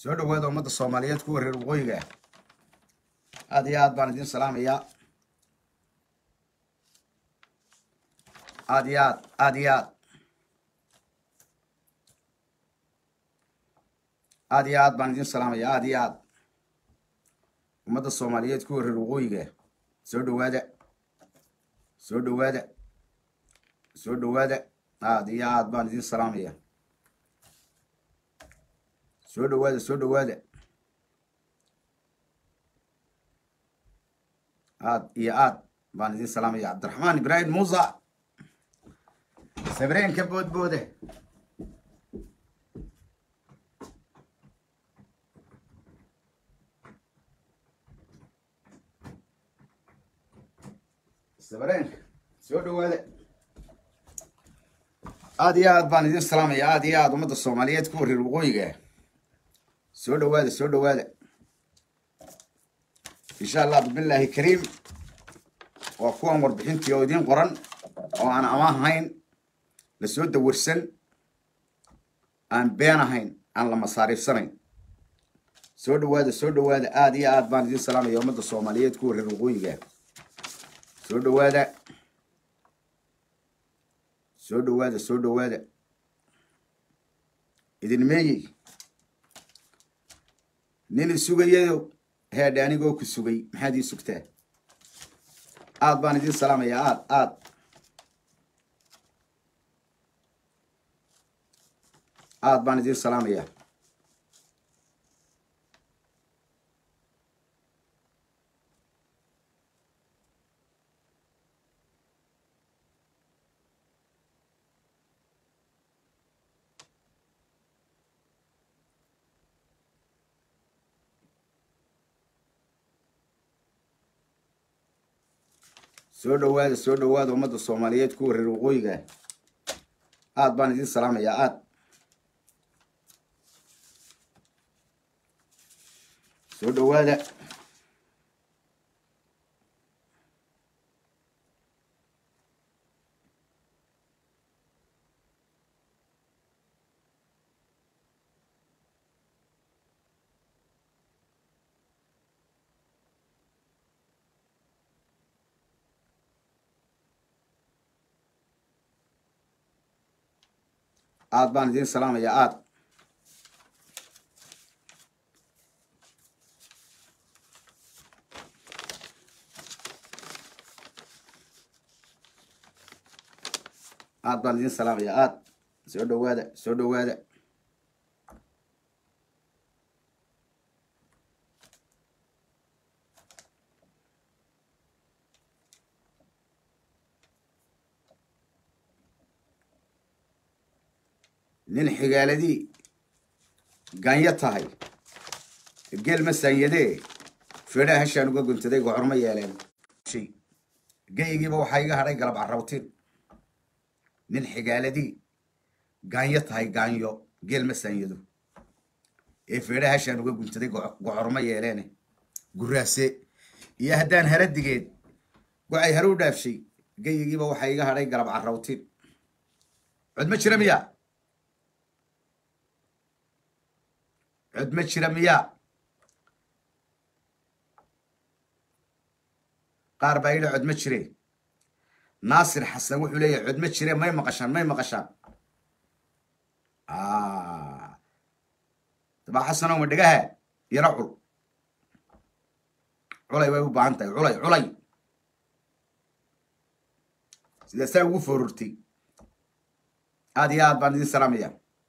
soo dhawaada ummadda soomaaliyeed kuwa reer waqooyiga ah aad iyo aad baan idin salaamayaa aad iyo aad aad iyo aad aad iyo aad baan idin salaamayaa aad iyo aad ummadda soomaaliyeed kuwa reer waqooyiga ah soo dhawaada soo dhawaada soo dhawaada aad iyo aad baan idin salaamaya soo dhawaada soo dhawaada aad iyo aad baan idin salaamaya cabdiraxmaan ibraahim muusa sabreenka boodbooda sabreenka soo dhawaada aad iyo aad baan idin salaamaya aad iyo aad ummadda soomaaliyeed kuwa reer waqooyiga ah soo dhawaada soo dhawaada insha allah bismillaahi kariim waa kuwan warbixintii oo idiin qoran oo aan amaahayn la soo dawarsan aan been ahayn aan la masaariifsanayn soo dhawaada soo dhawaada aad iyo aad baan idin salaamaya ummadda soomaaliyeed kuwa reer waqooyiga soo dhawaada soo dhawaada soo dhawaada idin meeyey nin isugayayo heedhe anigoo ku sugay maxaad ii sugtaa aad baan idin salaamayaa aad aad aad baan idin salaamayaa soo dhawaada soo dhawaada ummadda soomaaliyeed kuwa reer waqooyiga aad baan idin salaamayaa aad soo dhawaada aad baan idin salaamayaa aad aad baan idin salaamayaa aad soo dhawaada soo dhawaada nin xigaaladii ganyo tahay geel ma saanyadee feedhaha hashaan uga guntaday gocorma yeeleen geyigiiba waxaa iga hadhay galab carrawtin nin xigaaladii gaanyo tahay gaanyo geel ma saanyado ee feedhaha hashaan uga guntaday gocorma yeeleene guraase iyo haddaan haradigeed gocay hare u dhaafshay geyigiiba waxaa iga hadhay galab carrawtin cod ma jira miya cod ma jira miyaa qaar baa yidhi cod ma jire naasir xasan wuxuu leeyahay cod ma jire may maqashaan may maqashaan dabaa xasanow ma dhegaha yaro cul culay way u baahan tahay culay culay sidaasaa ugu foorortay aad iyo aad baan idin salaamaya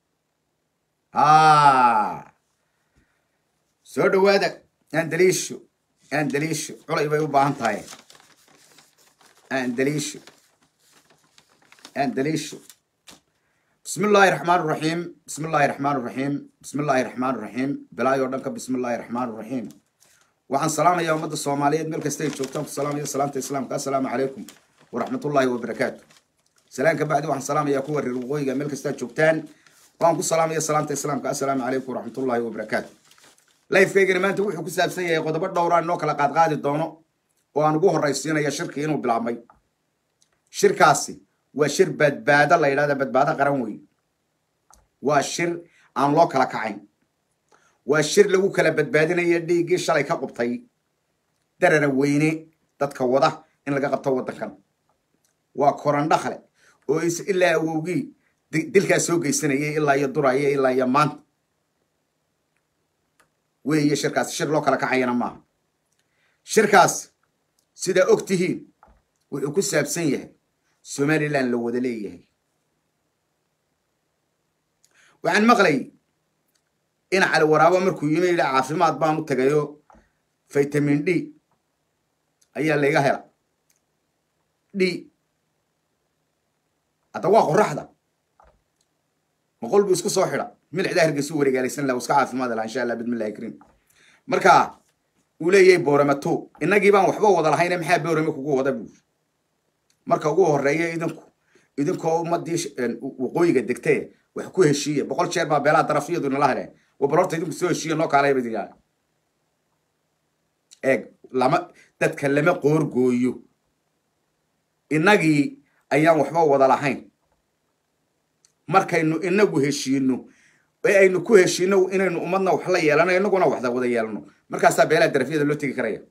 soo dhawaada andaliisho andaliisho culay bay u baahan tahay andaliisho andaliisho bismi illaahi raxmaan raxiim bismi illaahi raxmaan raxiim bismi illaahi raxmaan raxiim bilaayoo dhan ka bismi illaahi raxmaan raxiim waxaan salaamayaa ummadda soomaaliyeed meel kasta ay joogtaan ku salaamaya salaamta islaamka assalaamu calaykum waraxmatullaahi wabarakaatu salaan ka bacdi waxaan salaamayaa kuwa reer waqooyiga meel kastaa joogtaan waan ku salaamaya salaamta islaamka assalaamu calaykum waraxmatullaahi wabarakaatu lifekaygana maanta wuxuu ku saabsan yahay qodobo dhowraan inoo kala qaadqaadi doono oo aan ugu horraysiinaya shirkii inuu bilaabmay shirkaasi waa shir badbaado la yidhahda badbaado qaran wey waa shir aan loo kala kacayn waa shir lagu kala badbaadinayo dhiiggii shalay ka qubtay darara weyne dadka wada in laga qabto waddankan waa korandhakle oo is ilaa awowgii dilkaas soo geysanayay ilaa iyo duraya ilaa iyo maanta weeye shirkaas shir loo kala kacayana maaha shirkaas sidaa og tihiin wuxuu ku saabsan yahay somalilan la wada leeyahay waxaan maqlay in cali waraabo markuu yimi yidhi caafimaad baan u tagayo vitamin d ayaa layga hela d hadda waa qoraxda boqol buu isku soo xidha milixda hargeysu wareegaalaysan laha iska caafimaad laha insha allah bidmillahi kariim marka uu leeyahay booramato innagii baan waxba wada lahayne maxaa boorame kugu wada buu marka ugu horeeya idinku idinkoo ummadii waqooyiga degtee wax ku heshiiya boqol jeer baa beelaha darafiyadu nala heleen wa bal horta idinku soo heshiiya noo kaalaya badi eeg lama dadka lama qoorgooyo innagii ayaan waxba wada lahayn markaynu inagu heshiino ee aynu ku heshiino inaynu ummadna wax la yeelano inaguna waxda wada yeelano markaasaa beelaha darafiyada loo tegi karaya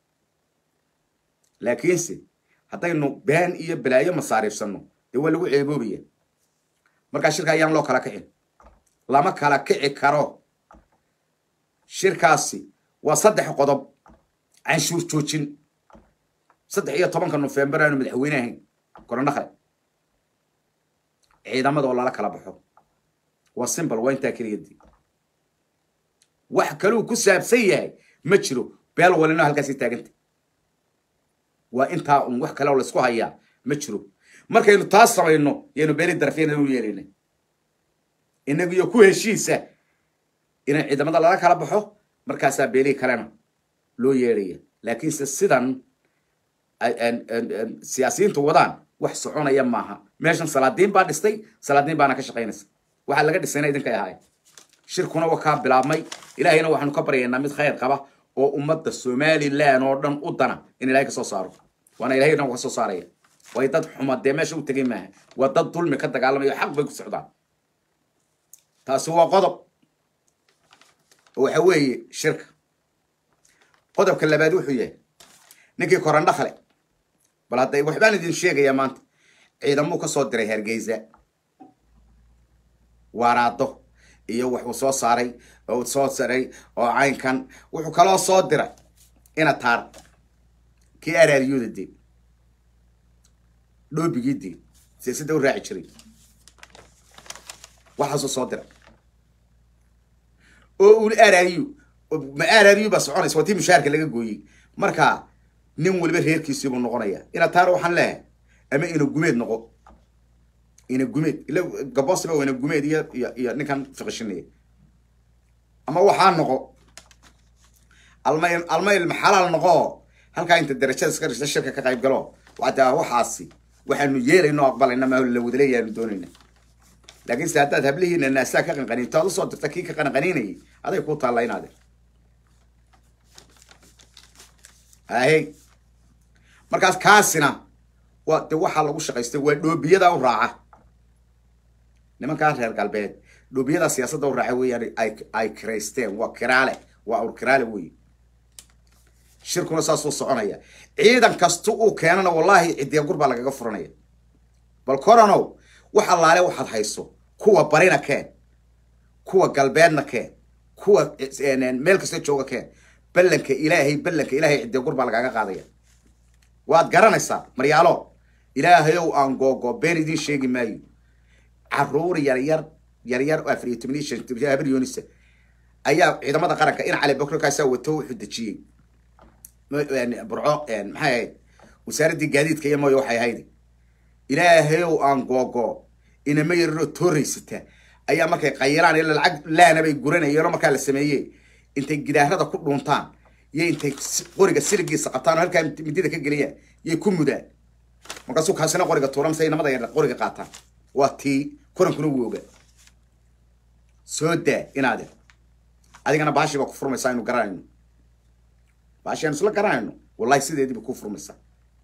laakiinse haddaynu been iyo balaayo masaariifsano dee waa lagu ceeboobaya markaa shirka ayaan loo kala kicin lama kala kici karo shirkaasi waa saddex qodob canshuur joojin saddex iyo tobanka nofembar aanu madaxweyne ahayn korandhakle ciidamada oo lala kala baxo waa simbol waa intaa keliyadii wax kaluu ku saabsan yahay ma jiro beel walino halkaasii taaganta waa intaa un wax kale oo laysku hayaa ma jiro markaynu taas samayno yaynu beeli darafyana u yeelayna inagiyo ku heshiisa inay ciidamada lala kala baxo markaasaa beelihii kalena loo yeedhaya laakiinse sidan siyaasiyiintu wadaan wax soconaya maaha meeshan salaadiin baa dhistay salaadiin baana ka shaqaynaysa waxaa laga dhisayna idinkay ahaay shirkuna waa kaa bilaabmay ilaahayna waxaanu ka baryaynaa mid khayr qaba oo ummadda somalilan oo dhan u dana in ilahay ka soo saaro waana ilahay dhan ka soo saaraya way dad xuma dee meesha u tegay maaha waa dad dulmi ka dagaalamayo xaq bay ku socdaan taasi waa qodob oo waxa weeye shirka qodobka labaad wuxuu yahay ninkii korandhakle bal hadday waxbaan idin sheegayaa maanta ciidamuu ka soo diray hargeysa waaraado iyo wuxuu soo saaray oo soo saray oo caynkan wuxuu kaloo soo diray ina taar kii araaryuda dee dhoobigii dee siyaasadda u raaci jiray waxaasuu soo diray oo uu araryu ma araryu baa soconaysa waa tii mushaarka laga gooyey marka nin waliba reerkiisiibuu noqonaya ina taar waxaan leehay ama ina gumeed noqo ina gumeed ila gabosiba waa ina gumeed iyo iyo iyo ninkan fiqishinaya ama waxaa noqo almayl almayl maxalaal noqo halkaa inta darajada iska dhista shirka ka qayb galo wadaa waxaasi waxaanu yeelayno aqbalayna ma la wadaleeyaanu doonayna laakiin se haddaad hablihiina naasaa ka qanqaniinto aad usoo dirta kii ka qanqaniinayay aday ku taalla inaade ahey markaas kaasina waa de waxaa lagu shaqaystay waa dhoobiyada u raaca nimankaa reer galbeed dhoobiyada siyaasadda u raaca weeyaan ay ay kiraysteen waa kiraale waa awr kiraale wey shirkuna saasuu soconaya ciidan kasta uu keenana wallaahi cidiya gur baa lagaga furanaya bal coranow wax allaale waxaad hayso kuwa barina keen kuwa galbeedna keen kuwa meel kasta jooga keen ballanka ilaahay ballanka ilaahay cidiya gur baa lagaaga qaadaya waad garanaysaa maryaalo ilaahayow aan googo been idiin sheegi maayo caruur yaryar yaryar oo afar iyo toban iyo shan habar yoonisa ayaa ciidamada qaranka in cali bakrokaasaa wato wuxuu dejiyey burco maxay ahayd wasaaraddii gaadiidka iyo mooya waxay ahayd ilaahayow aan googo inama yararoo tooraysata ayaa markay qayilaan ila lacag laana bay guranayeenoo markaa la sameeyey intay gidaarada ku dhuuntaan iyo intay qoriga siligiisa qabtaan oo halkaa midida ka geliyaan yay ku mudaan markaasuu kaasina qoriga tuuran say namada yar qoriga qaataan waa tii kurankuna wuu ogaa soo daa inaade adigana baashii baa ku furmaysaa aynu garanayno baashi aynu isla garanayno wallahi sideediiba ku furmaysaa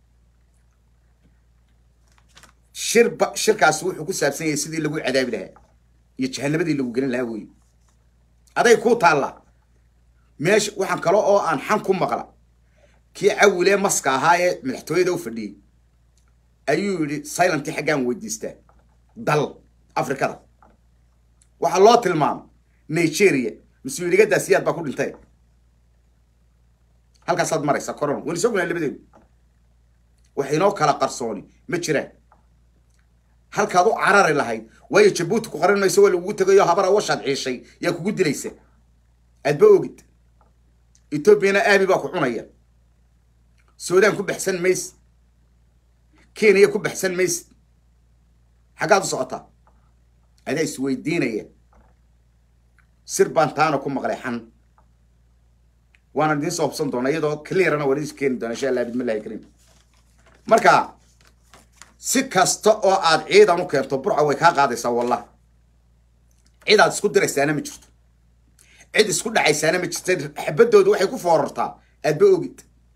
shirba shirkaasi wuxuu ku saabsan yahay sidii lagu cadaabi lahaa iyo jahanabadii lagu gelin lahaa wey aday kuu taallaa meesha waxaan kale oo aan xan ku maqla kii cawilee maska ahaa ee madaxtooyada u fadhiyey ayuu yidhi silentii xaggaan weydiistaa dal afrikada waxaa loo tilmaamay nigeria mas-uuligadaas siyaad baa ku dhintay halkaasaad maraysaa corona waynu soo gunahay labadeedu wax inoo kala qarsooni ma jiraan halkaad u carari lahayd waayo jabuuti ku qaran mayso waa lagugu tegayo habara washaad ciishay yaa kugu dilaysa aadba ogid etoobiyana aabi baa ku cunaya suudaan ku baxsan mayse kenya ku baxsan mayse xaggaad u socotaa adaa isweydiinaya sir baan taana ku maqlay xan waana idiin soo hubsan doona iyadoo clearana waan idin keeni doona insha allah bismillahi kariim marka si kasta oo aad ciidan u keento burca way kaa qaadaysaa wallah cid aad isku diraysaana ma jirto cid isku dhacaysaana ma jirta xabadooda waxay ku foorartaa aadba ogid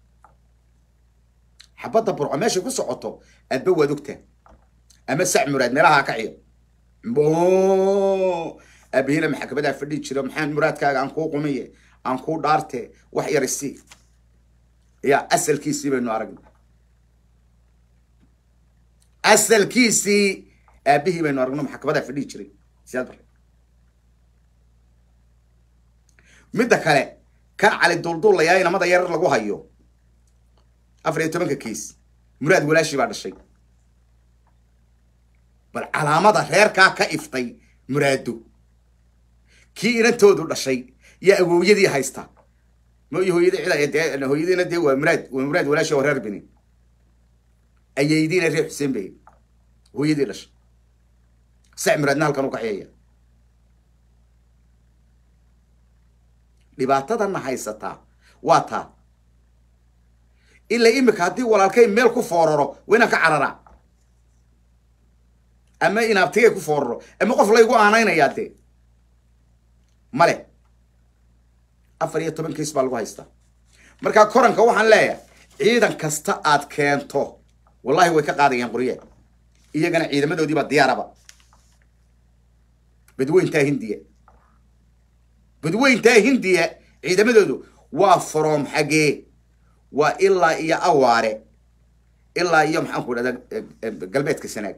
xabadda burco meeshay ku socoto aadba waad ogtaa ama sac muraad meelaha ka ciyo aabahina maxkamadaa fadhi jiro maxaan muraadkaaga aan kuu qumiye aan kuu dhaarte wax yar isi ya asalkiisii baynu aragnay asalkiisii aabihii baynu aragno maxkamadaa fadhihi jiray siyaad bare midda kale kan cali dulduulayaa inamada yarar lagu hayo afar iyo tobanka kiis muraad walaashii baa dhashay bal calaamada reerkaa ka iftay muraado kii inantoodu dhashay yaa awowyadii haysta mooy hooyadii cid hooyadiina dee waa muraad waa muraad walaashi oo reer bini ayaydiina reer xuseen bay hooyadii dhashay sac muraadna halkan u kaxeeya dhibaatadana haysataa waa taa ilaa imika haddii walaalkay meel ku fooraro waa inaan ka cararaa ama inaabtigay ku fooraro ama qof laygu aanaynayaa dee male afar iyo toban kiis baa lagu haystaa markaa koranka waxaan leeyahay ciidan kasta aad keento wallahi way ka qaadayaan qorye iyagana ciidamadoodii baa diyaaraba badweyntaa hindiya badweyntaa hindiya ciidamadoodu waa from xagee waa ilaa iyo awaare ilaa iyo maxaan ku dhahda galbeedka sanaag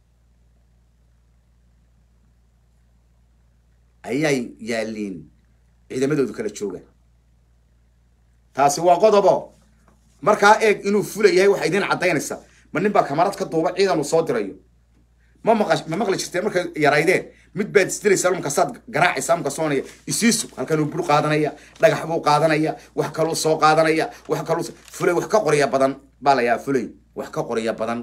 ayay yaaliin ciidamadoodu kala joogaan taasi waa qodobo markaa eeg inuu fula yahay waxaa idiin caddaynaysaa ma nin baa kamarad ka duuba ciidan uu soo dirayo ma maqa ma maqli jirteen markay yaraydeen mid baad isdilaysaa markaasaad garaacaysaa markaasoonaya isiisu halkan uu bur qaadanaya dhagax buu qaadanaya wax kaluu soo qaadanaya wax kaluu fulay wax ka qorya badan baa la yahaa fulay wax ka qorya badan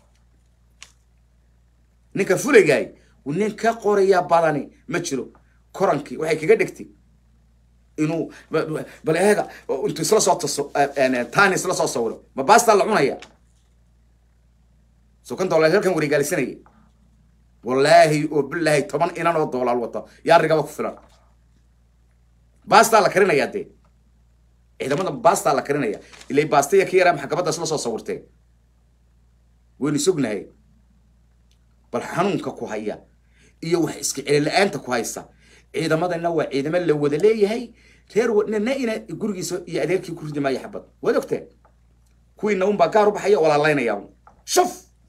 ninka fulaygaay nin ka qorya badani ma jiro korankii waxay kaga dhigtay inuu bal eega intuu isla soo taso tani isla soo sawiro ma baastaa la cunaya sokanta walaal halkan wareegaalisanaya wallaahi oo bilaahi toban inan oo doolaal wata yaa rigaba ku filan baastaa la karinayaa dee ciidamada baastaa la karinaya ilay baastaya ka yaraa maxkamadda isla soo sawirteen waynu sognahay bal xanuunka ku haya iyo wax iska celila-aanta ku haysa ciidamadana waa ciidamo la wada leeyahay reer nina ina gurigiisa iyo adeerkii ku ridi maayo xabad waad ogteen kuwiina unbaa gaar u baxaya walaalaynaya shuf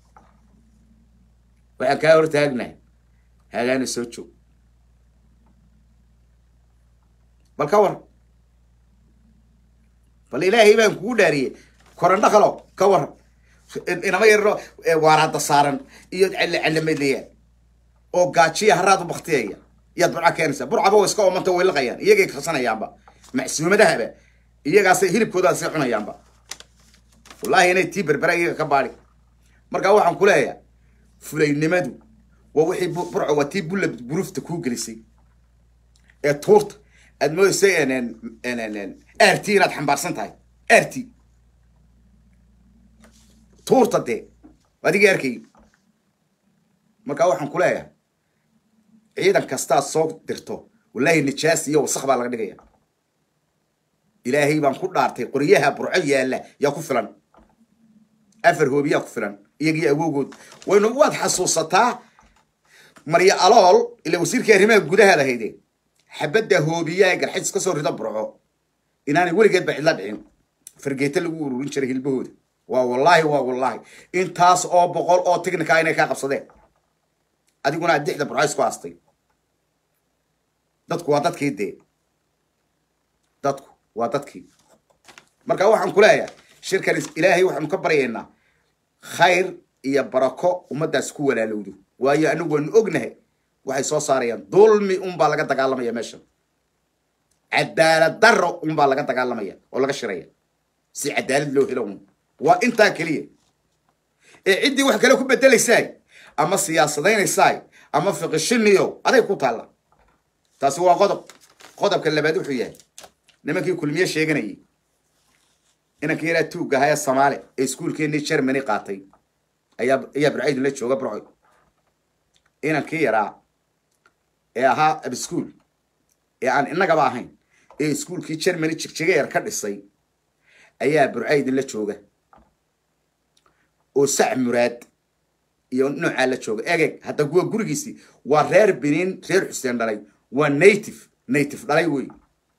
waxaan kaa hor taagnahay hagaana soo joog bal ka war bal ilaahay baan kugu dhaariyey korandho kalo ka war inama yarro waaraada saaran iyo celle celamadlayaan oo gaajiya haraad u baktiyaya iyaad burca keenaysaa burcaba way iska oomanta way liqayaan iyagay karsanayaanba macsuumadahaba iyagaasay hilibkoodaasay cunayaanba wallaahi inay tii berbera iyaga ka baadi markaa waxaan ku leeyahay fulaynimadu waa wixii burco waa tii bulla buruufta kuu gelisay ee tuurta aad moodaysay r t inaad xambaarsan tahay r t tuurta dee adigii arkay markaa waxaan ku leeyahay ciidan kastaad soo dirto wallaahi nijaas iyo wasaq baa laga dhigaya ilaahay baan ku dhaartay qoryaha burco yaalla yaa ku filan afar hoobiyaa ku filan iyagii awowgood waynu waad xasuusataa marya alool ila wasiirkii arrimaha gudahaad ahayde xabadda hoobiya ee garxajis ka soo rido burco inaanay weligeedba cidla dhicin fargeeta lagu ururin jiray hilbahooda waa wallaahi waa wallaahi intaas oo boqol oo tignika inay kaa qabsadeen adiguna aad dixda burco isku aastay dadku waa dadkii dee dadku waa dadkii marka waxaan ku leeyahay shirkan ilaahay waxaanu ka baryaynaa khayr iyo barako ummaddaas ku walaalowdo waayo anagu waanu ognahay waxay soo saarayaan dulmi unbaa laga dagaalamaya meeshan cadaalad daro unbaa laga dagaalamaya oo laga shiraya si cadaalad loo helo un waa intaa keliya ee ciddii wax kale ku bedelaysaay ama siyaasadaynaysay ama fiqishiniyo aday ku taalla taasi waa qodob qodobka labaad wuxuu yahay nimankii kulmiye sheeganayay inankii yaraa tuugga ahaa ee soomaali ee iskuulkeenii germany qaatay ayaa ayaa burcaydin la jooga burcoy inankii yaraa ee ahaa abschool ee aan innagaba ahayn ee iskuulkii germany jigjigeer ka dhisay ayaa burcaydin la jooga oo sac muraad iyo noocaa la jooga egeg hadda kuwa gurigiisii waa reer benin reer xuseen dhalay waa native native dhalay wey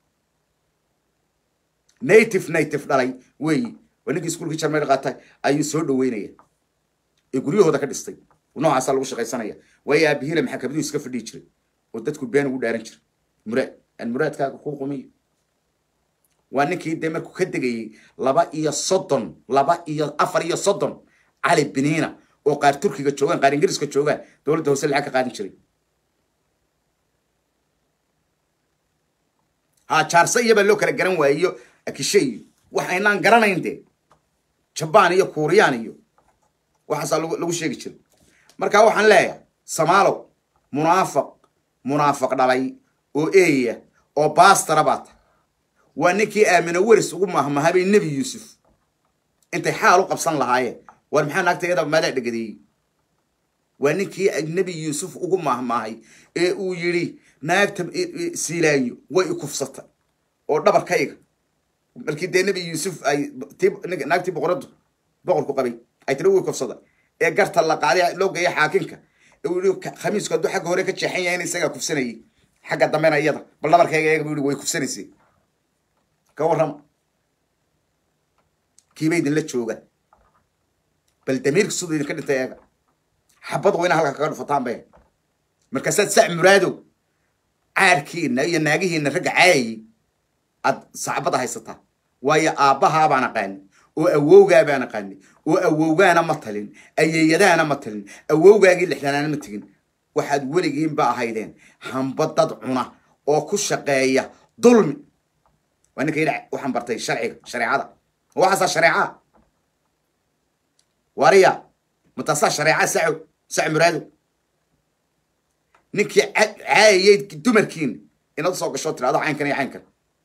native native dhalay wey waa ninkii iskuulkii germany qaatay ayuu soo dhaweynaya ee guryahooda ka dhistay noocaasaa lagu shaqaysanaya waayo aabihila maxakamaduu iska fadhiyi jiray oo dadku been ugu dhaaran jiray muraad aan muraadkaaga kuu qumiyo waa ninkii dee markuu ka degayey laba iyo soddon laba iyo afar iyo soddon cali biniina oo qaar turkiga joogaan qaar ingiriiska joogaan dowladda hoose lacag ka qaadan jiray ha jaarse iyabaa loo kala garan waayiyo akishe iyo waxaynaan garanayn dee jabaan iyo kuuriyaan iyo waxaasaa lagu sheegi jiray marka waxaan leeyahay samaalow munaafaq munaafaq dhalay oo eeya oo baastara baa ta waa ninkii aamino weris ugu mahmahabay nebi yuusuf intay xaal u qabsan lahaayeen war maxaa naagta iyada maadaa dhegadeeyey waa ninkii nebi yuusuf ugu mahmaahay ee uu yidhi naagta siilaayo way ikufsatay oo dhabarkayga markii dee nebi yuusuf ay naagtii boqoradu boqorku qabay ay tiri way kufsada ee garta la qaaday loo geeya xaakinka uu yihi khamiisku hadduu xagga hore ka jeexan yahay in isagaa kufsanayay xagga dambena iyada bal dhabarkayga eega buu yihi way kufsanaysay ka warrama kiiba idinla jooga bal damiirka siduu idinka dhintay eega xabad wayna halka kaga dhufataan be markaasaad sac muraadow caarkiina iyo naagihiina ragga caayayay aad sacbada haysataa waayo aabbahaa baan aqaani oo awowgaa baan aqaani oo awowgaana ma talin ayeeyadaana ma talin awowgaagii lixdanaana ma tegin waxaad weligiinba ahaydeen hamba dad cuna oo ku shaqeeya dulmi waa ninka yidha waxaan bartay sharciga shareecada waxaasaa shareeca wariya mataasaa shareeca saco sac muraado ninkii caayayay dumarkiina inaad usoo gasho tirado caynkan iyo caynkan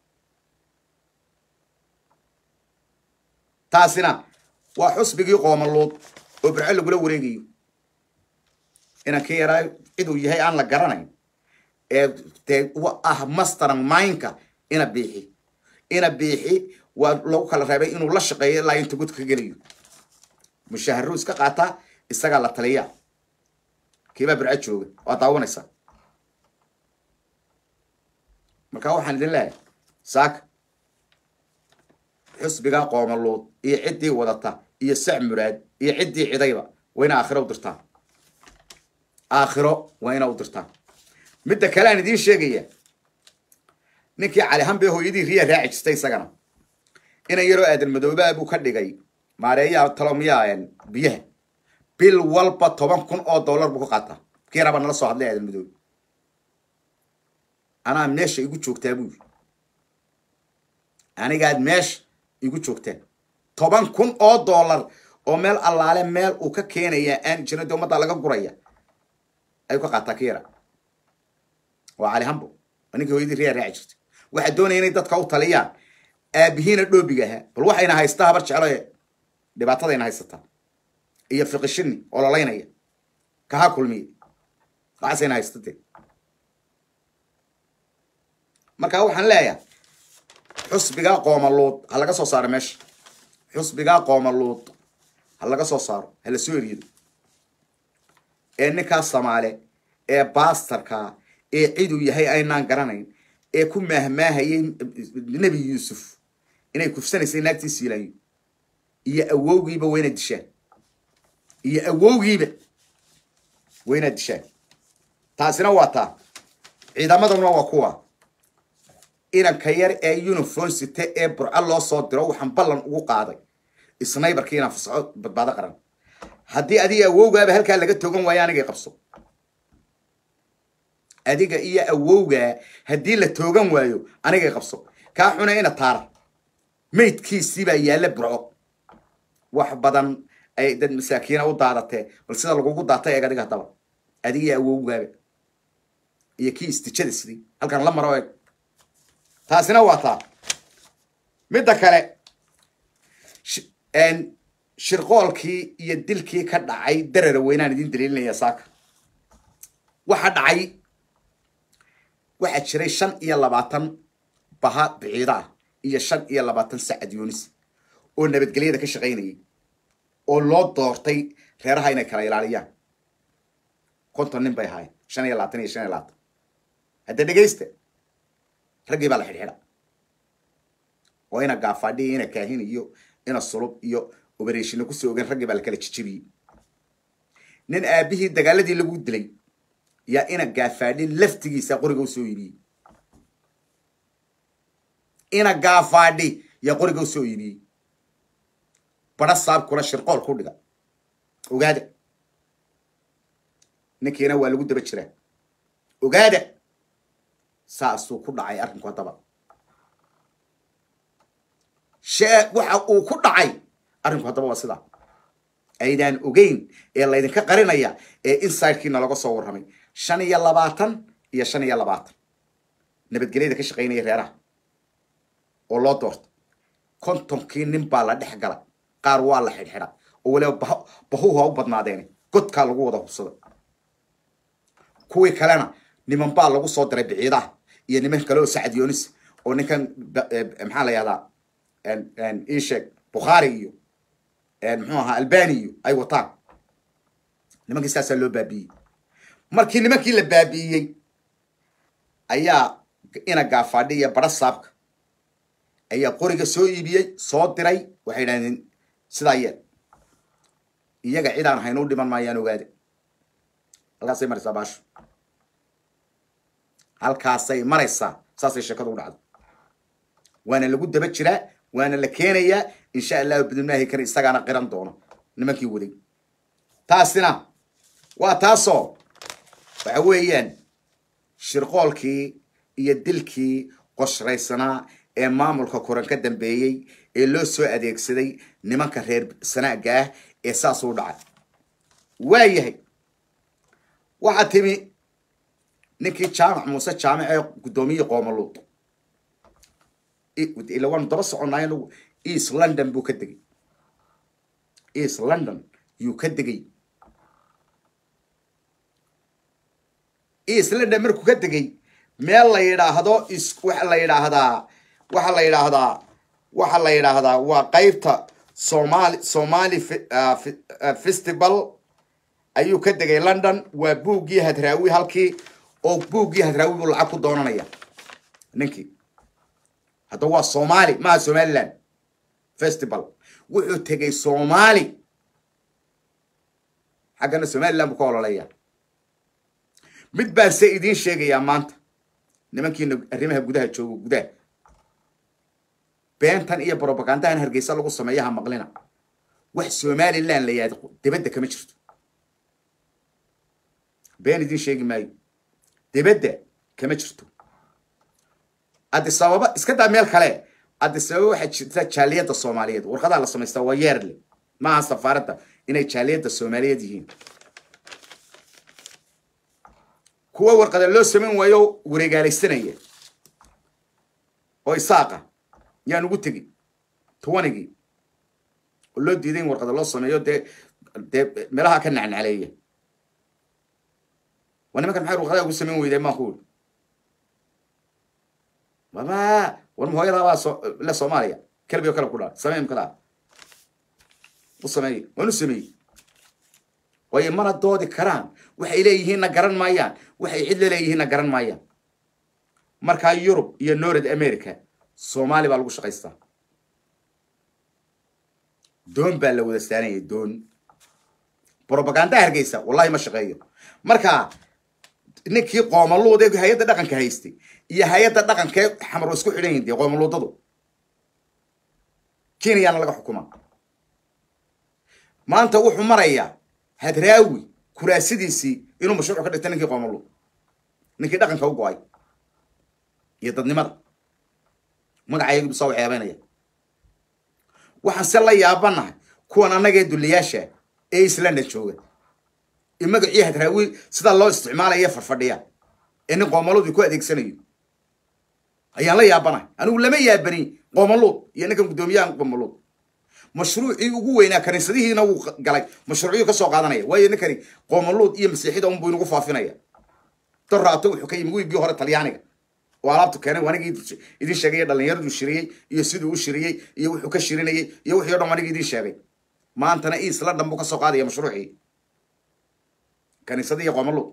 taasina waa xusbigii qoomaluud oo birco lagula wareegayo inankii yaraa ciduu yahay aan la garanayn ee dee ah masteran minka ina biixi ina biixi waa lagu kala reebay inuu la shaqeeyo ilaa inta godka ka gelayo mushaharuu iska qaataa isagaa la taliyaa kiibaa birco jooga waa daawanaysaa marka waxaan idin leeyahay saaka xusbigaa qoomaluud iyo ciddii wadata iyo sac muraad iyo ciddii cidayba waa ina aakhiro u dirtaan aakhiro waa ina u dirtaan midda kale aan idiin sheegaya ninkii calihanbee hooyadii riya raaci jirtay isagana inan yaroo aadan madoobaa buu ka dhigay maareeyaa talomiyaa biyaha bil walba toban kun oo dollar buu ka qaataa kii rabaa nala soo hadlay aadan madoobe anaa meesha igu joogtaa buu yiri anigaad meesha igu joogtaan toban kun oo dollar oo meel allaale meel uu ka keenaya aan jirin dee ummadda laga guraya ayuu ka qaataa ka yara waa cali hambo waa ninkii hooyadii riyaa raaci jirtay waxaa doonaya inay dadka u taliyaan aabihiina dhoobiga ahaa bal waxayna haystaa habar jeclo ee dhibaatadayna haysataa iyo fiqishini oo lolaynaya kaha kulmiye waxaasayna haystate marka waxaan leeyahay xusbigaa qoomaluud ha laga soo saaro meesha xusbigaa qoomaluud ha laga soo saaro ha la soo erido ee ninkaa samaale ee baastarkaa ee ciduu yahay aynaan garanayn ee ku maahmaahayay nebi yuusuf inay kufsanaysay naagtii siilaanyo iyo awowgiiba waa inaad dishaan iyo awowgiiba waa inaad dishaan taasina waa taa ciidamaduna waa kuwa inanka yar ee uniform site ee burco loo soo diro waxaan ballan ugu qaaday snaybarkii inaan fasaxo badbaado qaran haddii adiga awowgaaba halkaa laga togan waayo anigay qabso adiga iyo awowgaa haddii la toogan waayo anigay qabso kaa xuna ina taara maydkiisiibaa yaalla burco wax badan ay dad masaakiina u daadatee bal sida lagugu daatay eeg adiga haddaba adiga iyo awowgaaba iyo kii istijada sidii halkan la maro eeg taasina waa taa midda kale shirqoolkii iyo dilkii ka dhacay darara weynaan idin daliilinaya saaka waxa dhacay waxaa jiray shan iyo labaatan baha biciida ah iyo shan iyo labaatan sacad yunis oo nabadgelyada ka shaqaynayay oo loo doortay reeraha inay kala ilaaliyaan konton nin bay ahaayeen shan iyo labaatan iyo shan iyo labaatan hadda dhegaysta raggii baa la xidhxidha oo ina gaafadhi ina kaahin iyo ina sulub iyo obereshina kusoo ogen raggii baa la kala jijibiyey nin aabihii dagaaladii lagu dilay yaa ina gaafaadhi laftigiisa qoriga usoo iibiyey ina gaafaadhi yaa qoriga usoo iibiyey bara saabkuna shirqool ku dhiga ogaada ninkiina waa lagu daba jiraa ogaada saasuu ku dhacay arrinku haddaba shee waxa uu ku dhacay arrinku haddaba waa sidaa aydaan ogeyn ee laydinka qarinaya ee insidekiina laga soo warramay shan iyo labaatan iyo shan iyo labaatan nabadgelyada ka shaqaynaya reeraha oo loo doorta kontonkii nin baa la dhex gala qaar waa la xidhxidha oo waliba bah bahuhu ha u badnaadeene godkaa lagu wada hubsada kuwii kalena niman baa lagu soo diray biciidaha iyo niman kale oo sacad yonis oo ninkan maxaa la yahdaa isheeg bukhaari iyo muxuu ahaa albani iyo ay wataan nimankii saasaa loo baabi'iyey markii nimankii la baabi'iyey ayaa ina gaafaadhi iyo bara saabka ayaa qoriga soo iibiyey soo diray waxay idhahdeen sidaa yeel iyaga cid aan haynu u dhiman maayaan ogaade halkaasay maraysaa baasho halkaasay maraysaa saasay sheekadu u dhacdo waana lagu daba jiraa waana la keenayaa insha allahu bidnaahi kari isagaana qiran doono nimankii waday taasina waa taasoo waxa weeyaan shirqoolkii iyo dilkii qoshraysanaa ee maamulka koran ka dambeeyey ee loo soo adeegsaday nimanka reer sanaaga ah ee saas u dhacay waayahay waxaa timi ninkii jaamac muuse jaamic ee guddoomiye qoomaluud ila waanu daba soconnaay anagu east london buu ka degay east london yuu ka degay east london markuu ka degay meel la yidhaahdo is waxa la yidhaahdaa waxa la yidhaahdaa waxa la yidhaahdaa waa qeybta somali somali festival ayuu ka degay london waa buuggii hadraawi halkii oo buuggii hadraawi buu lacag ku doonanaya ninkii hadda waa somali maha somaliland festival wuxuu tegay somali xaggana somaliland buu ka ololeeya mid baan se idiin sheegayaa maanta nimankiina arrimaha gudaha joogo gudaha beentan iyo brobagandahan hargeysa lagu sameeyaha maqlina wax somaliland la yaado dibadda kama jirto been idiin sheegi maayo dibadda kama jirto adisababa iska daa meel kale adisababa waxaa jirta jaaliyadda soomaaliyeed warqadaa la samaystaa waa yeerle maaha safaaradda inay jaaliyadda soomaaliyeed yihiin kuwa warqada loo samayn waayo wareegaalaysanaya oo isaaqa yaan ugu tegi towanigii oo loo diiday in warqada loo sameeyo dee dee meelaha ka nacnacleeya waa nimankan maxay warqadaa ugu samayn weyday maa kuuri baba war ma hooyadaa baa so le soomaaliya kelbi oo kale ku dhaa samey mkadaa u sameeye waan u sameeyey waayo mana doodi karaan waxay leeyihiinna garan maayaan waxay cid laleeyihiinna garan maayaan markaa yurub iyo north america soomaali baa lagu shaqaystaa doon baa la wada saanaya doon brobaganda hargeysa wallahi ma shaqeeyo marka ninkii qoomaluud ee hay-adda dhaqanka haystay iyo hay-adda dhaqankee xamar isku xidhan yihin dee qoomaluudadu kenyaana laga xukuma maanta wuxuu marayaa hadraawi kuraasidiisii inuu mashruuc ka dhigta ninkii qoomaluud ninkii dhaqanka u go-ay iyo dadnimada magacayagu soo waxyaabeynaya waxaan se la yaabanahay kuwan annagee duliyaasha ee islanda jooga ee magacii hadraawi sidaa loo isticmaalaya farfadhiya ee nin qoomaluud ku adeegsanayo ayaan la yaabanahay anigu lama yaabani qoomaluud iyo ninkan guddoomiyahan qoomaluud mashruucii ugu weynaa kaniisadihiina wuu galay mashruuciyuu ka soo qaadanaya waayo ninkani qoomaluud iyo masiixida unbuu inagu faafinaya doraato wuxuu ka yimi wiigii hore talyaaniga oo alaabtu keenay anigi idin sheegay dhalinyaradu shiriyey iyo siduu u shiriyey iyo wuxuu ka shirinayey iyo wixii o dhan anigi idin sheegay maantana isla dhan buu ka soo qaadaya mashruucii kaniisadii iyo qoomaluud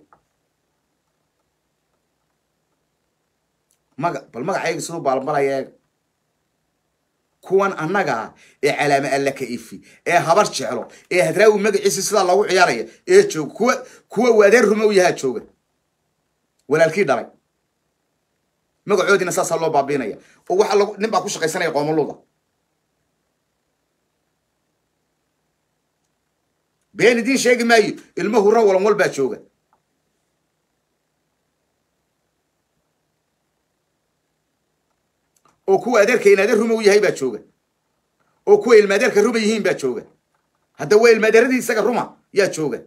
maga bal magacayga siduu baalbalaya eeg kuwan annaga ee calaame alla ka ifi ee habar jeclo ee hadraawi magaciisi sidaa loogu ciyaaraya ee jooga kuwa kuwa waadeen rume u yahaa jooga walaalkii dhalay magacoodiina saasaa loo baabiinaya oo waxa lag nin baa ku shaqaysanaya qoomaluuda been idiin sheegi maayo ilmo hurra walan wal baa jooga oo kuwa adeerka in adeer ruma u yahay baa jooga oo kuwa ilmaadeerka ruma yihiin baa jooga hadda waa ilmaadeeradii isaga ruma yaa jooga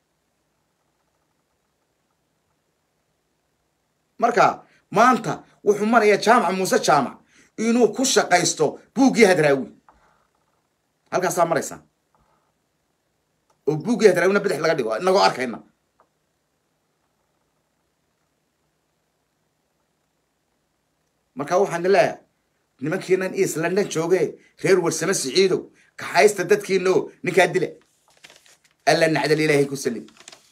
marka maanta wuxuu marayaa jaamac muuse jaamac inuu ku shaqaysto buuggii hadraawi halkaasaa maraysaa oo buuggii hadraawina bidix laga dhigo inagoo arkayna marka waxaan leeyahay nimankiinan east london jooge reer warsame siciidow kaxaysta dadkiino ninkaa dila alla nacdal ilaahay ku salim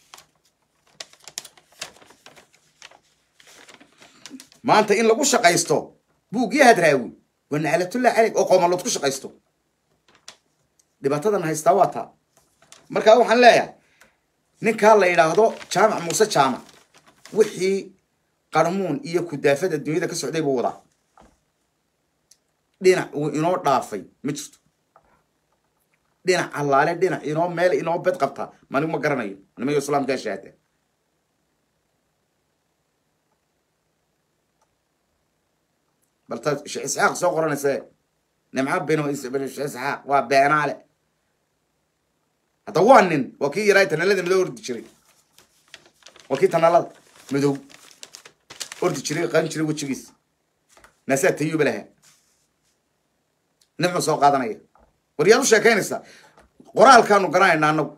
maanta in lagu shaqaysto buuggii hadraawi waa naclatullah caleyk oo qoomalood ku shaqaysto dhibaatadan haystaa waa taa marka waxaan leeyahay ninkaa la yidhaahdo jaamac muuse jaamac wixii qarmuun iyo kudaafada dunyada ka socday buu wadaa dhinac uu inoo dhaafay ma jirto dhinac allaale dhinac inoo meel inoo bed qabta manigu ma garanayo nimayo islaamkaa shahaada balta sheekh isxaaq soo qoranayse nimco bino sheekh isxaaq waa beenaale hadda waa nin waa kii yaraa tanalada madow ordi jiray waa kii tanalada madow ordi jiray qan jiray wejigiis naasaa tayuuba lahaa nimcu soo qaadanaya war yaad u sheekaynaysaa qoraalkaanu garanayna anagu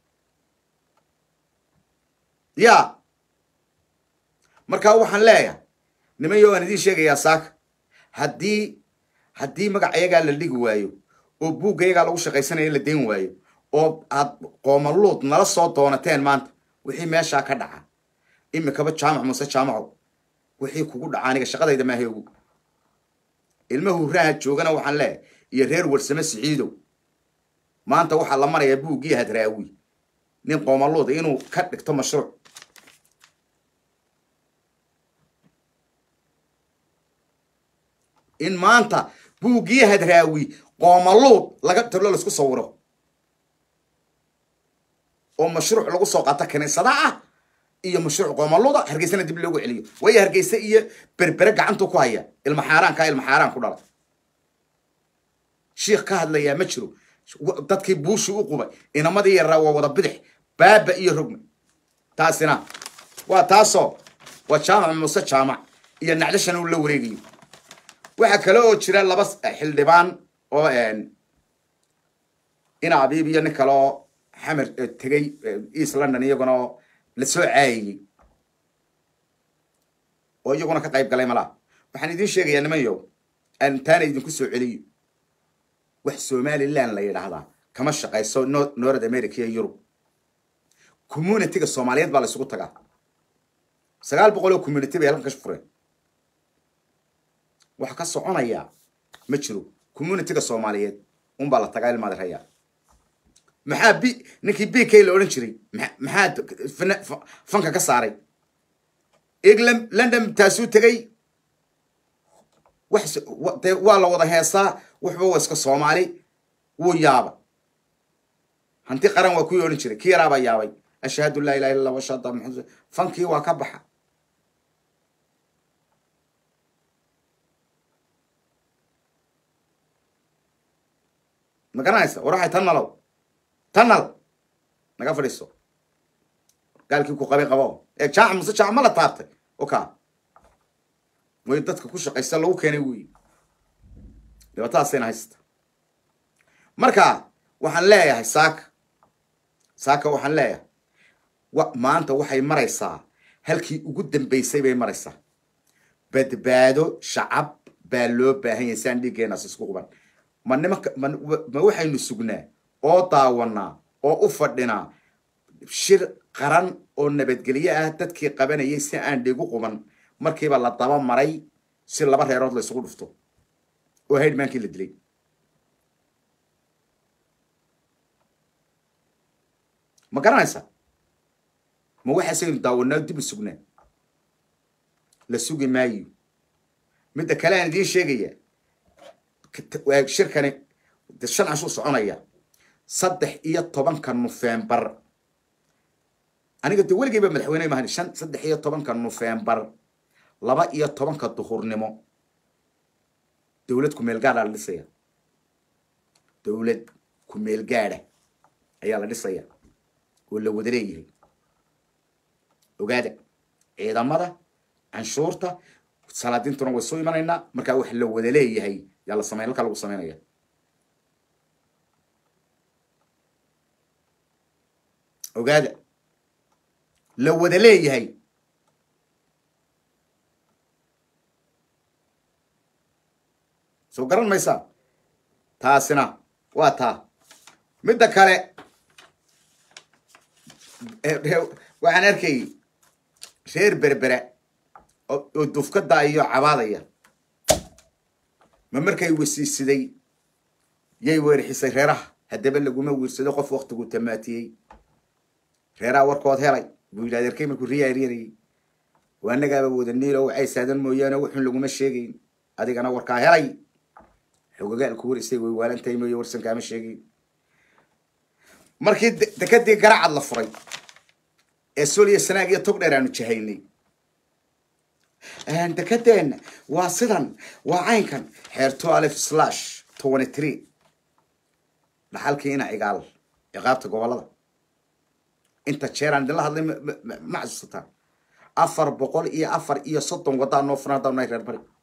ya markaa waxaan leeyahay niman yo aan idiin sheegayaa saaka haddii haddii magac ayagaa la dhigi waayo oo buugga ayagaa lagu shaqaysanaya la dayn waayo oo aad qoomaluud nala soo doonateen maanta wixii meeshaa ka dhaca imikaba jaamac muuse jaamacow wixii kugu dhaca aniga shaqadayda maaha ogu ilma hurraha joogana waxaan leeyahay iyo reer warsame siciidow maanta waxaa la marayaa buuggii hadraawi nin qoomaluuda inuu ka dhigto mashruuc in maanta buuggii hadraawi qoomaluud laga talo laisku sawiro oo mashruuc lagu soo qaato kiniisada ah iyo mashruuc qoomaluuda hargeysana dib loogu celiyo waayo hargeysa iyo berbere gacantuu ku haya ilma xaaraankaa ilma xaaraan ku dhala shiikh ka hadlayaa ma jiro dadkii buushi u qubay inamadii yaraa waa wada bidix baaba iyo rogme taasina waa taasoo waa jaamac muuse jaamac iyo nacdashan uu la wareegayo waxaa kale oo jira laba xildhibaan oo ina abiib iyo nin kale oo xamer tegey east london iyaguna oo la soo caayayey oo iyaguna ka qayb galay malaa waxaan idiin sheegayaa nimanyo antaana idinku soo celiyo wax somaliland la yidhaahdaa kama shaqayso north america iyo yurub communityga soomaaliyeed baa la isugu tagaa sagaal boqol oo community bay halkan ka fureen wax ka soconaya ma jiro communityga soomaaliyeed unbaa la tagaa ilmaadirayaa maxaa b ninkii b k la odhan jiray maxaa fanka ka saaray england london taasuu tegey wax dee waa la wada heesaa waxba waa iska soomaali wuu yaaba hanti qaran waa kuwii odhan jiray kii yaraabaa yaabay ashhadu laa ilaha illa allah washhadu maxamed fankii waa ka baxa ma garanaysa war waxay tan nalow tan nal naga fadhiiso gaalkii ku qabay qabo ee jaac mase jaac ma la taabtay oka way dadka ku shaqaysta lagu keenay wey dhibaatadaasayna haysta marka waxaan leeyahay saaka saaka waxaan leeyahay wa maanta waxay maraysaa halkii ugu dambaysay bay maraysaa badbaado shacab baa loo baahan yahay saan dhiiggeenaas isku quban ma nimanka ma ma waxaynu sugnaa oo daawanaa oo u fadhinaa shir qaran oo nabadgelyo ah dadkii qabanayay si aan dhigu quban markiiba la daba maray si laba reerood la isugu dhufto oo haydhmaankii la dilay ma garanaysa ma waxaasaynu daawanaa dib u sugnaa la sugi maayo midda kale aan idiin sheegaya shirkani de shan cashuu soconaya saddex iyo tobanka nofembar aniga de weligeyba madaxweyne mahan shan saddex iyo tobanka nofembar laba iyo tobanka duhurnimo dowlad kumeel gaadha la dhisaya dowlad kumeel gaadha ayaa la dhisaya oo la wada leeyahay ogaada ciidamada canshuurta salaadiintuna way soo imanaynaa markaa wax la wada leeyahay yaa la samey halkaa lagu sameynaya ogaada la wada leeyahay soo garan maysaa taasina waa taa midda kale waxaan arkayay reer berbera oo dufkada iyo cabaadaya ma markay wesiisiday yay weerxisay reeraha haddaba laguma wiirsado qof waktigu tamaatiyey reeraha warkood helay buu yidhahda erkay markuu riyaaryanayay waa annagaaba wada niilo waxay saadan mooyaane wuxun laguma sheegayn adigana warkaa helay xogagaalku warisay way waalantahay mooye warsan kaama sheegayn markii dekadii garacad la furay ee soliya sanaag iyo tog dheer aanu jahaynay dekadeenna waa sidan waa caynkan xeerto alif slash twenty three dhaxalkii ina cigaal ciqaabta gobolada inta jeeraan idinla hadlay ma xasuusataan afar boqol iyo afar iyo soddon waddaa noo furan haddaan nahay reer bari